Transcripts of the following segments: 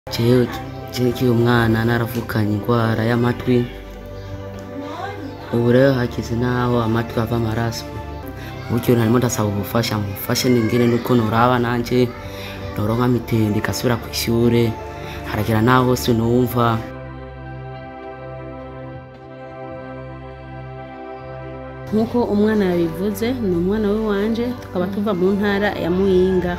jewe nkiri umwana naravukanye indwara y'amatwi ubu rero hakize naho amatwi ava amaraso buryo narimo ndasaba ubufasha mufashe ningene nuko noraba nanje noronka mitende igasubira ku ishure haragera naho sinumva nk'uko umwana yabivuze ni umwana we wanje tukaba tuva mu ntara ya muyinga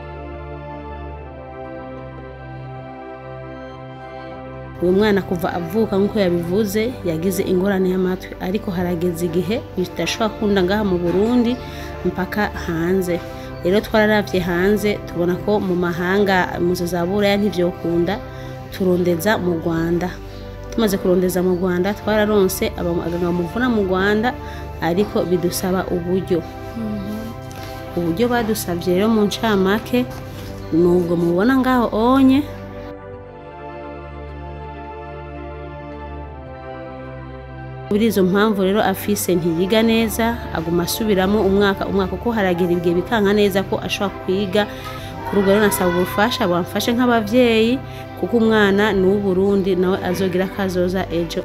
uyu mwana kuva avuka nk'uko yabivuze yagize ingorane y'amatwi ariko harageze igihe bidashobora kunda ngaha mu burundi mpaka hanze rero twararavye hanze tubona ko mu mahanga muzo za buraya ntivyokunda turondeza mu rwanda tumaze kurondeza mu rwanda twararonse abaganga bamuvuna mu rwanda ariko bidusaba uburyo uburyo badusabye rero mu ncamake nubwo mubona ngaho onye muri izo mpamvu rero afise ntiyiga neza aguma asubiramo umwaka umwaka uko haragera ibihe bikanka neza ko ashobora kwiga kuri ubwo rero nasaba ubufasha bamfashe nk'abavyeyi kuko umwana ni uw'uburundi nawe azogira akazoza ejo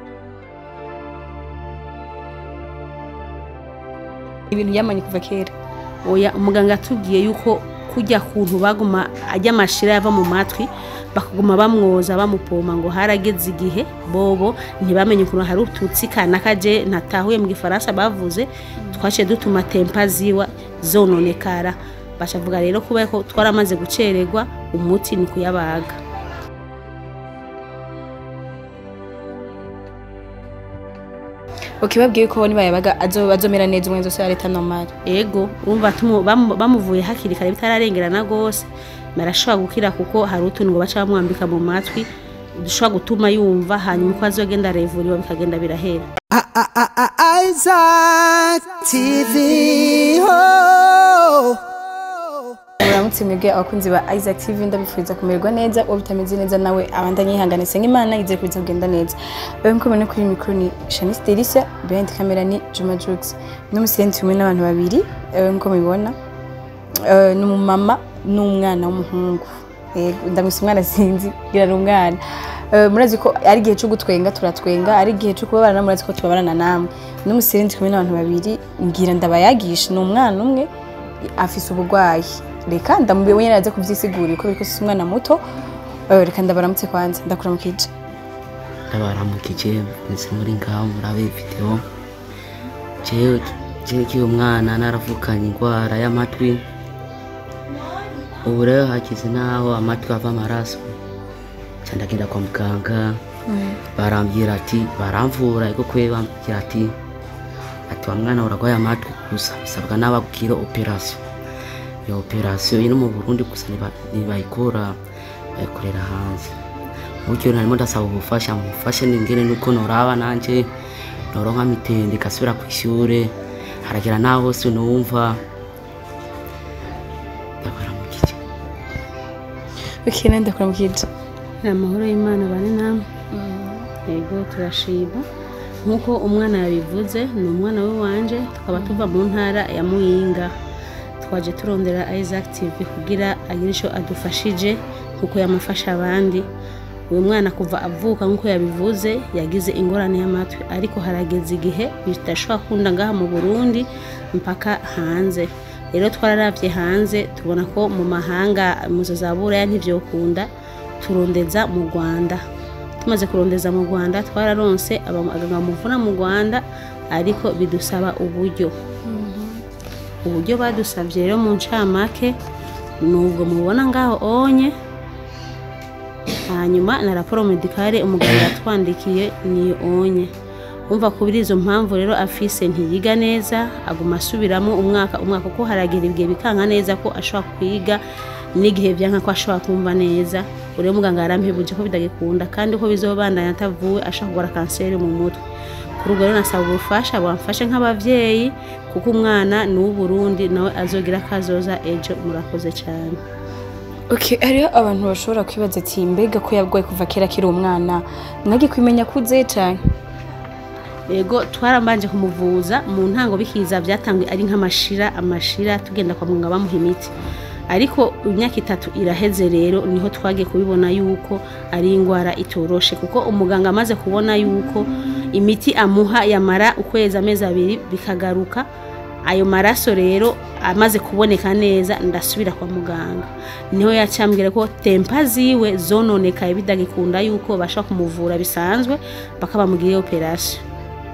ibintu yamanye kuva kera oya umuganga atubwiye yuko kujya kuntu baguma ajya amashira yava mu matwi bakaguma bamwoza bamupoma ngo harageze igihe bobo ntibamenye ukuntu hari ututsi kanaka je ntatahuye mu gifaransa bavuze twaciye dutuma tempa ziwa zononekara bashavuga rero kuba ko twaramaze gucererwa umuti ni kuyabaga ukibabwiye ko nibayabaga azo- azomera neza umwe zose ya leta normal ego urumva tumu- bamu- bamuvuye hakiri kare bitararengerana rwose marashobora gukira kuko hari utuntu ngo baca bamwambika mu matwi dushobora gutuma yumva hanyuma uko azogenda arevuriwa bikagenda birahera Isaac TV. Oh. muramutse mwebwe abakunzi ba Isaac TV ndabifuriza kumererwa neza uwo bitameze neza nawe abandanye yihanganise nk'Imana igiye kuza kugenda neza rero nkuko mubona kuri mikoro ni Shanice Delicia behind camera ni Juma Jux n'umusenti umwe n'abantu babiri eh, nkuko mubibona Eh, ni umumama n'umwana w'umuhungu Yego, ndamwise umwana sinzi ngira ni umwana Eh, murazi ko ari igihe cyo gutwenga turatwenga ari igihe cyo kubabarana murazi ko tubabarana namwe n'umusenti kumwe n'abantu babiri ngira ndabayagisha ni umwana umwe afise uburwayi reka ndamubwiye wenyine araza kubyisigurira ko biriko si umwana muto Eh, reka ndabaramutse kwanza ndakuramukije ndabaramukije mwese muri ngaho murabe video jewe nkiri umwana naravukanye indwara y'amatwi ubu rero hakize naho amatwi ava amaraso ca ndagenda kwa muganga barambwira ati baramvura ariko kwe bambwira ati ati wa mwana uragwaye amatwi gusa bisabwa n'ababwira operasiyo iyo operasiyo iri mu burundi gusa ntiba- ntibayikora bayikorera hanze buryo narimo ndasaba ubufasha mufashe ningene nuko noraba nanje noronka mitende igasubira ku ishure haragera naho sinumva ndabaramukije okay nande ndakuramukije ni amahoro y'imana bane namwe yego turashima nk'uko umwana yabivuze ni umwana we wanje tukaba tuva mu ntara ya muyinga twaje turondera isaac tv kugira agire icyo adufashije kuko yamufasha abandi uyu mwana kuva avuka nk'uko yabivuze yagize ingorane y'amatwi ariko harageze igihe bidashobora kunda ngaha mu burundi mpaka hanze rero twararavye hanze tubona ko mu mahanga muzo za buraya ntivyokunda turondeza mu rwanda tumaze kurondeza mu rwanda twararonse abaganga bamuvuna mu rwanda ariko bidusaba uburyo uburyo badusabye rero mu ncamake nubwo mubona ngaho onye hanyuma na raporo medikale umuganga yatwandikiye niyo onye umva kubiri izo mpamvu rero afise ntiyiga neza aguma asubiramo umwaka umwaka uko haragera ibihe bikanka neza ko ashobora kwiga n'igihe byanka ko ashobora kumva neza uriya muganga yarampebuje ko bidagikunda kandi uko bizobandanya atavuwe ashobora kugwara kanseri mu mutwe kuri ubwo rero nasaba ubufasha bamfashe nk'abavyeyi kuko umwana ni uw'uburundi nawe azogira akazoza ejo murakoze cyane okay hariho abantu bashobora kwibaza ati mbega ko yarwaye kuva kera akiri umwana mwagi kwimenya kuze cane yego twarambanje kumuvuza mu ntango bikiza byatanzwe ari nk'amashira amashira tugenda kwa muganga bamuha imiti ariko imyaka itatu iraheze rero niho twagiye kubibona yuko ari indwara itoroshe kuko umuganga amaze kubona yuko imiti amuha yamara ukwezi amezi abiri bikagaruka ayo maraso rero amaze kuboneka neza ndasubira kwa muganga niho yacambwira ko tempa ziwe zononekaye bidagikunda yuko basha kumuvura bisanzwe bakabamugiriye operasiyo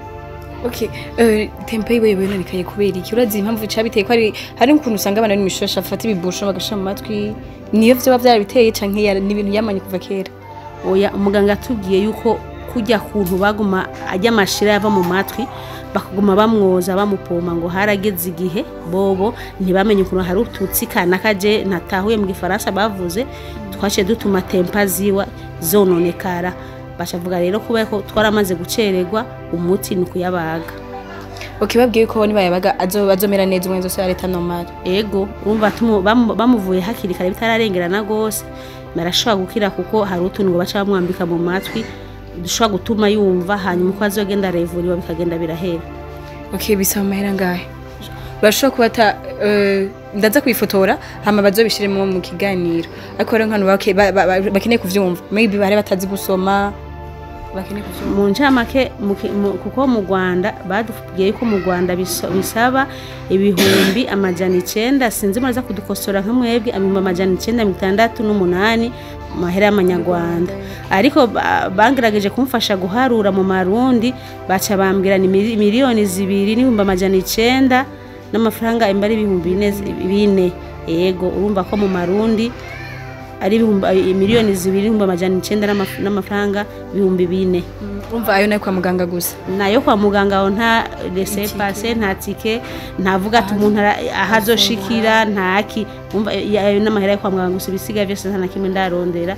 Okay, uh, tempo yiwe yononekaye kubera iki urazi impamvu cabiteye ko ari hari ukuntu usanga abana n'imishosha afata ibibusho bagashira mu matwi niyo vyoba vyarabiteye canke yara- ni ibintu yamanye kuva kera oya umuganga atubwiye yuko kujya kuntu baguma ajya amashira yava mu matwi bakaguma bamwoza bamupoma ngo harageze igihe bobo ntibamenye ukuntu hari ututsi kanaka je natahuye mu gifaransa bavuze twaciye dutuma tempa ziwa zononekara bashavuga rero kuba ko twaramaze gucererwa umuti ni ukuyabaga okay babwiye ko nibayabaga azo azomera neza umwenzo so ya leta normal ego urumva tumu- bamu- bamuvuye hakiri kare bitararengerana rwose barashobora gukira kuko hari utuntu ngo baca bamwambika mu matwi dushobora gutuma yumva hanyuma uko azogenda arevuriwa bikagenda birahera okay bisaba amahera ngahe bashobora kuba ata uh, ndaza kwifotora hama bazobishiremo mu kiganiro ariko rero nkano bake- ba- ba- ba- bakeneye kuvyumva maybe bari batazi gusoma bakeneye kuvyumva mu ncamake mu ki- mu- kuko mu rwanda badubwiye ko mu rwanda biso- bisaba ibihumbi amajana icenda sinzi muraza kudukosora nka mwebwe ibihumbi amajana icenda mirongo itandatu n'umunani mu mahera y'amanyarwanda ariko ba- bagerageje kumufasha guharura mu marundi baca bambwira ni mili- miliyoni zibiri n'ibihumbi amajana icenda n'amafaranga imba ari ibihumbi bine bine yego urumva ko mu marundi ari ibihumbi miliyoni zibiri n'ibihumbi amajana icenda n'amaf- n'amafaranga ibihumbi bine urumva ayo nayo kwa muganga gusa nayo kwa muganga aho nta rese pase nta tike ntavuga ati umuntu ara- aho azoshikira ntaki umva eh, ayo n'amahera yo kwa muganga gusa ibisiga byose nta na kimwe ndarondera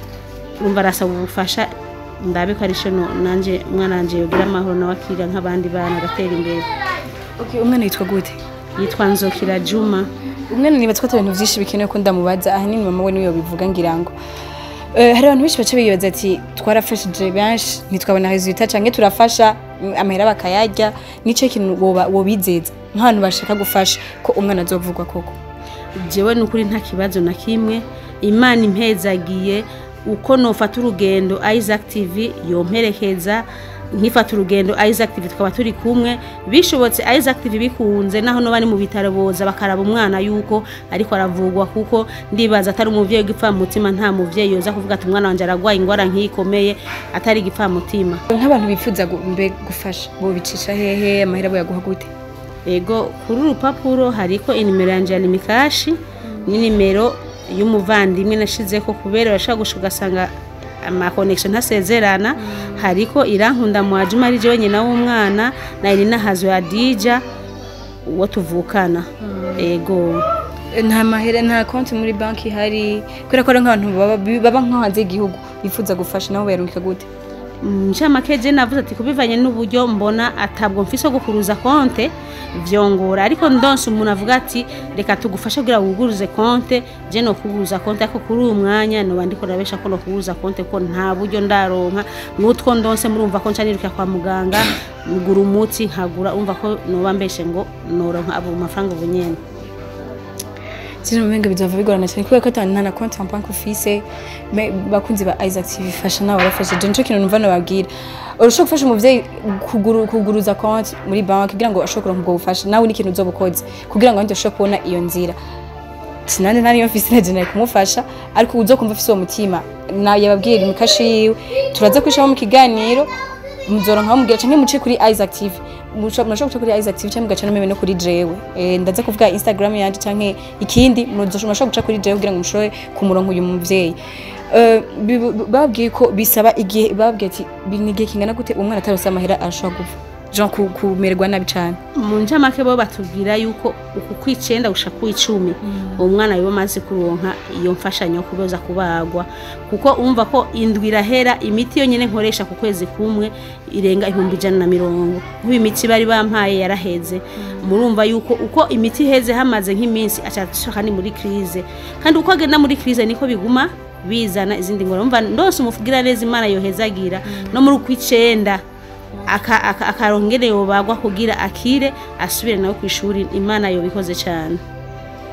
urumva arasaba ubufasha ndabe ko arisho nanje umwana wanje yogira amahoro nawe akira nk'abandi bana agatera imbere okay umwana yitwa gute yitwa nzokira juma umwana nibatswe ata ibintu vyinshi bikenewe ko ndamubaza ahanini mama we niwe bivuga ngira ngo Eh, hari abantu benshi baca bibaza ati twarafashije benshi ntitwabona resultat canke turafasha mm, amahera bakayarya nico kintu woba wobizeza nk'abantu bashaka gufasha ko umwana azovugwa koko jewe ni ukuri nta kibazo na kimwe imana impezagiye uko nofata urugendo isaac tv yomperekeza nkifata urugendo isaac tv tukaba turi kumwe bishobotse isaac tv bikunze naho no bari mu bitaro boza bakaraba umwana yuko ariko aravugwa kuko ndibaza atari umuvyeyi w'igipfamutima nta muvyeyi yoza kuvuga ati umwana wanje aragwaye ingwara nk'iyikomeye atari igipfamutima nk'abantu bifuza gu- mbe gufasha bobicisha hehe amahera boyaguha gute ego kuri urupapuro hariko inimero yanje ya nimikashi n'inimero y'umuvandimwe nashizeko kubera urashobora gusha ugasanga amakonekisiyo ntasezerana hariko irankunda mwajuma ari jewe nyina w'umwana na irina hazo ya dija uwo tuvukana ego Eh, nta mahera nta konti muri banki ihari kubera ko ari nk'abantu baba baba nko hanze y'igihugu bifuza gufasha nabo bayarungika gute ncamake je navuze ati kubivanye n'uburyo mbona atabwo mfise wo gukuruza konte vyongora ariko ndonse umuntu avuga ati reka tugufashe kugira wuguruze konte je no kuguruza konte ariko kuri uyu mwanya noba ndiko nabesha ko no kuguruza konte ko nta buryo ndaronka n'utwo ndonse murumva ko nca niruka kwa muganga ngura umuti nkagura umva ko noba mbeshe ngo noronka abo mafaranga ubu nyene zino mbenga bizava bigorana cyane kubera ko ata nta na konti en banki ufise me- bakunzi ba Isaac TV fasha nawe barafasha je nico kintu numva nababwira urashobora gufasha umuvyeyi kuguru, kuguruza konti muri banki kugira ngo ashobore kuronka ubwo bufasha nawe ni ikintu uzoba ukoze kugira ngo abandi bashobore kubona iyo nzira sinande ntariyo mfise naje nari kumufasha ariko uzokumva afise uwo mutima na yababwira imikashi yiwe turaza kwishamo mu kiganiro muzoronka mubwira canke muce kuri Isaac TV Musha- murashobora guca kuri Isaac TV canke mugaca no meme no kuri jewe Eh, ndaza kuvuga Instagram yanje canke ikindi muzoshobora murashobora guca kuri jewe kugira ngo mushobore kumuronka uyu muvyeyi Eh, bi- bi- babwiye ko bisaba igihe babwiye ati "Bi- ni igihe kingana gute umwana atarose amahera arashobora gupfa jean ku- kumererwa nabi cane mu ncamake bo batubwira yuko uku kw'icenda gushika kw'icumi uwo mwana wiwe amaze kuronka iyo mfashanyo yo kuboza kubagwa kuko umva ko indwi irahera imiti yonyene nkoresha ku kwezi kumwe irenga ibihumbi ijana na mirongo nk'ubu imiti bari bampaye yaraheze murumva yuko uko imiti iheze hamaze nk'iminsi ashaka ni muri krize kandi uko agenda muri krize niko biguma bizana izindi ngorane umva ndose umuvugira neza imana yohezagira no muri ukw'icenda aka- aka- akarongere yobagwa kugira akire asubire nawe ku ishuri imana yobikoze cyane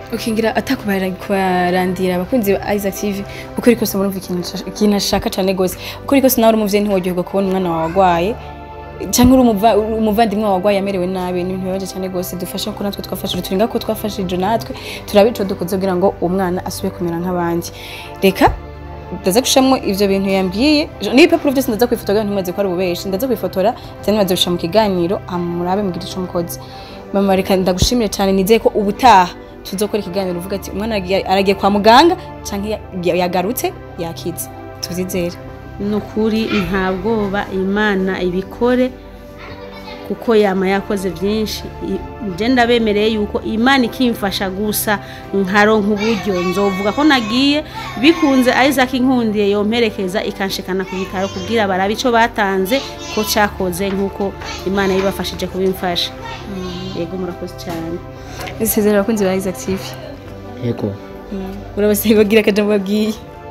ukingira atakubarandira abakunzi ba Isaac TV uko ariko se murumva ikintu nshasha- ikintu ashaka cyane gose uko ariko se nawe uri umuvyeyi ntiwogirwa kubona umwana wawe agwaye cyangwa uri umuva- uri umuvandimwe wawe agwaye amerewe nabi ni ibintu bibabaje cyane gose dufashe ko natwe twafashije turinga ko twafashije natwe turabe ico dukoze kugira ngo umwana asubire kumera nk'abandi reka ndaza gushamwo ivyo bintu yambwiye n'ibipapuro byose ndaza kwifotora ntimaze ko ari ububeshi ndaza kwifotora cyane maze gusha mu kiganiro amurabe mbwira ico mukozi mama reka ndagushimire cyane nizeye ko ubutaha tuzokora ikiganiro uvuga ati umwana aragiye- aragiye kwa muganga cyangwa ya- yagarutse yakize tuzizere ni ukuri nta bwoba imana ibikore kuko yama yakoze byinshi I- nje ndabemereye yuko imana ikimfasha gusa nkaronka uburyo nzovuga ko nagiye bikunze isaac inkundiye yomperekeza ikanshikana ku bitaro kubwira barabe icyo batanze ko cyakoze nk'uko imana yibafashije kubimfasha yego murakoze cyane isezerera abakunzi ba Isaac TV yego urabasaba bagira akajambo babwiye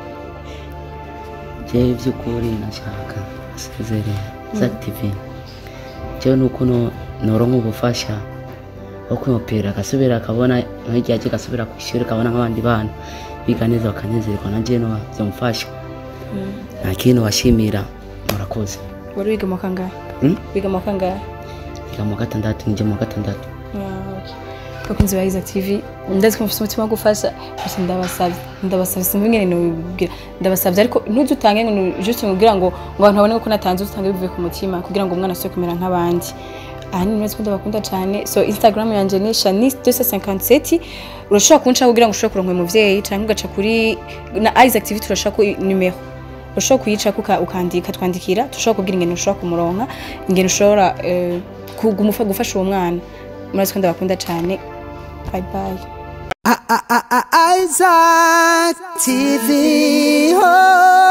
jewe by'ukuri nashaka asezerera za tv jewe nuko no- noronka ubufasha bwo kwimupira agasubira akabona nk'igihe agiye agasubira ku ishuri akabona nk'abandi bana biga neza bakanezerwa na jewe no byamufasha nta kintu washimira murakoze wari wiga mu kangahe Hmm? wiga mu kangahe yiga mu wa gatandatu njye mu wa gatandatu bakunzi ba Isaac TV ndazi ko mufite umutima wo gufasha gusa ndabasabye ndabasabye sinzi ingene nubibwira ndabasabye ariko ntuze utange ngo ni juste kugira ngo ngo abantu babone ko natanze utange bivuye ku mutima kugira ngo umwana asubire kumera nk'abandi ahanini murazi ko ndabakunda cyane so instagram yanjye ni shanice 257 urashobora kuncaho kugira ngo ushobore kuronka uyu muvyeyi cyangwa ugaca kuri na Isaac TV turashaka numero ushobora kuyicako uka- ukandika twandikira tushobora kubwira ingene ushobora kumuronka ingene ushobora eh, kugumufa gufasha uwo mwana murazi ko ndabakunda cyane bye bye I- I- I- I- Isaac TV. Oh.